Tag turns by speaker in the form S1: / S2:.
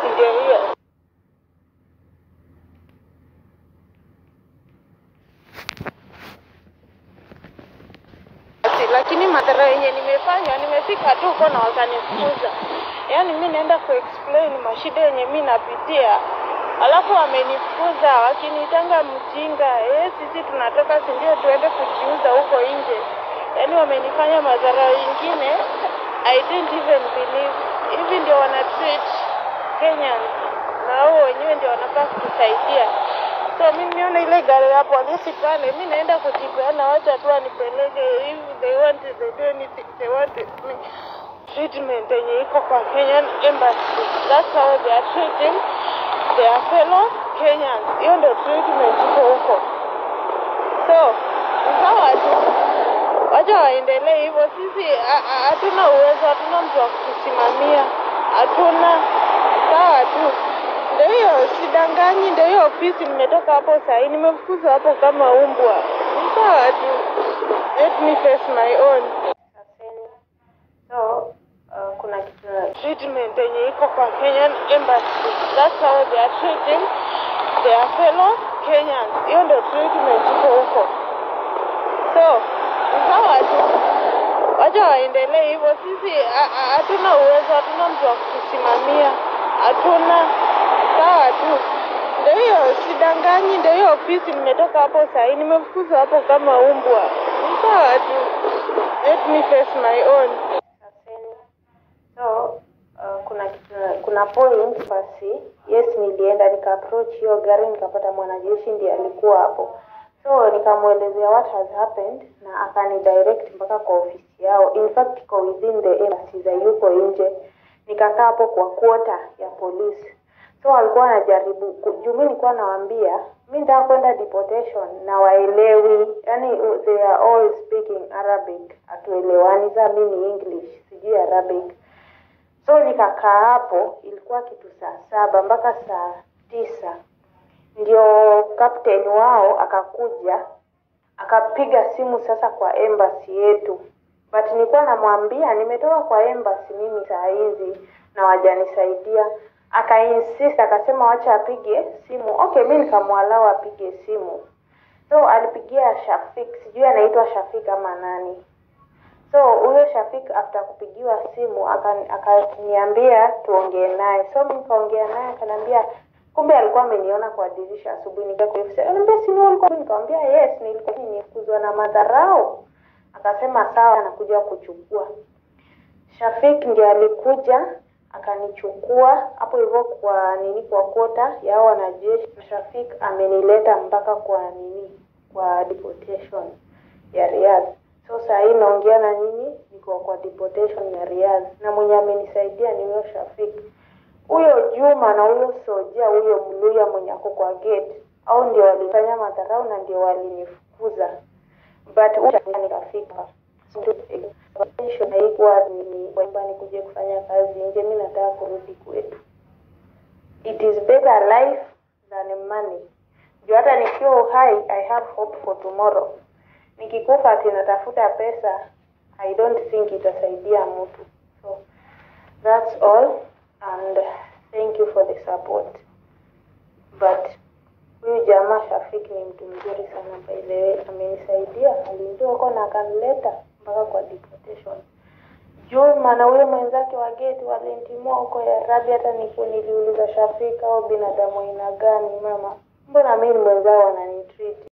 S1: ndio hiyo. Ati, lakini madhara yenye nimefanya, nimefika tu huko na wakanifukuza. Yaani mi naenda kuexplain mashida yenye mi napitia, alafu wamenifukuza wakinitanga mjinga. Eh, sisi tunatoka si ndio tuende kujiuza huko nje. Yaani wamenifanya madhara ingine I didn't even believe. Hivi ndio wana treat Kenyans na wao wenyewe ndio wanafaa kutusaidia. So mi niona ile gari ya polisi pale, mi naenda kujipeana, wacha tu wanipeleke. If they want they do anything they want me treatment yenye iko kwa Kenyan embassy. That's how they are treating their fellow Kenyans. Hiyo ndio treatment iko huko. So ni sawa tu, wacha waendelee hivyo. Sisi ha- ha- hatuna uwezo, hatuna mtu wa kutusimamia, hatuna. Sawa tu, ndio hiyo, sidanganyi. Ndio hiyo ofisi nimetoka hapo sahii, nimefukuzwa hapo kama umbwa. Ni sawa tu, let me face my own. So uh, kuna kitu treatment yenye iko kwa Kenyan embassy. That's how they are treating their fellow Kenyans. Hiyo ndio treatment iko huko. So ni sawa tu, wacha waendelee hivyo. Sisi ha- ha- hatuna uwezo, hatuna mtu wa kutusimamia, hatuna. Sawa tu, ndio hiyo, sidanganyi. Ndio hiyo ofisi nimetoka hapo sahii, nimefukuzwa hapo kama umbwa. Ni sawa tu, let me face my own. So uh, kuna kitu kuna point basi, yes, nilienda nika approach hiyo gari nikapata mwanajeshi ndiye alikuwa hapo, so nikamwelezea what has happened na akani direct mpaka kwa ofisi yao. In fact iko within the embassy za yuko nje. Nikakaa hapo kwa quarter ya polisi, so walikuwa wanajaribu ku- juu mi nilikuwa nawaambia mi nitaka kwenda deportation na waelewi, yani they are all speaking Arabic, hatuelewani. Saa mi ni English, sijui Arabic so nikakaa hapo, ilikuwa kitu saa saba mpaka saa tisa ndio captain wao akakuja akapiga simu sasa kwa embassy yetu, but nilikuwa namwambia nimetoka kwa embassy mimi saa hizi na wajanisaidia. Akainsist akasema wacha apige simu. Okay, mi nikamwalau apige simu, so alipigia Shafik, sijui anaitwa Shafik ama nani so huyo Shafik after kupigiwa simu akani- akaniambia tuongee naye, so mi nikaongea naye, akaniambia kumbe alikuwa ameniona kwa dirisha asubuhi, nikaambia si ni wewe ulikuwa? Nikamwambia yes, nilikuwa nimekuzwa na madharau. Akasema sawa, anakuja kuchukua. Shafik ndiye alikuja akanichukua hapo hivyo kwa nini, kwa kota ya hao wanajeshi. Shafik amenileta mpaka kwa nini, kwa deportation ya Riyadh. So saa hii naongea na nyinyi, niko kwa deportation ya Riyadh, na mwenye amenisaidia ni huyo Shafik. Huyo Juma na huyo Soja, huyo Mluya mwenye ako kwa gate, au ndio walifanya madharau na ndio walinifukuza, but huyo nikafika Intention haikuwa ni kwamba nikuje kufanya kazi nje. Mi nataka kurudi kwetu. It is better life than money. Juu hata nikiwa uhai, I have hope for tomorrow. Nikikufa ati natafuta pesa, I don't think itasaidia mtu. So that's all and thank you for the support. But huyu jamaa Shafik ni mtu mzuri sana by the way, amenisaidia, alinitoa huko na akanileta mpaka kwa deportation. Juma na huyo mwenzake wa gate walintimua huko ya Rabi. Hata niku niliuliza Shafik au binadamu aina gani mama, mbona mimi mwenzao wananitreat